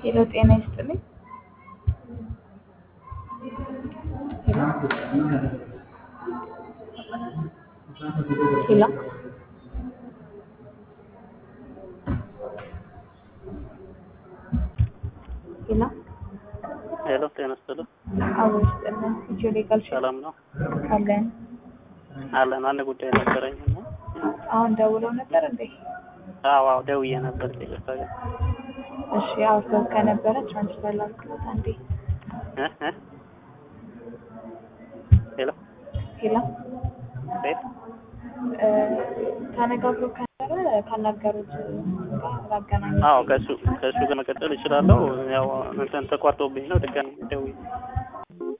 ሄሎ ጤና ይስጥልኝ። ሄሎ ሄሎ ሄሎ ጤና ይስጥልኝ። አዎ ይስጥልን። ኢትዮ ሌጋል ሼር ሰላም ነው አለን። አለን። አንድ ጉዳይ ነበረኝ እና አሁን ደውለው ነበር እንዴ? አዎ አዎ ደውዬ ነበር። ይቅርታ ግን እሺ አውርተው ከነበረ ትራንስፈር ላድርግሎት አንዴ። እ እ ሄሎ ሄሎ ቤት እ ተነጋግሮ ከነበረ ካናገሩት ጋር ላገናኝ። አዎ ከእሱ ከእሱ ጋር መቀጠል እችላለሁ። ያው እንትን ተቋርጦብኝ ነው ድጋሚ ደውዬ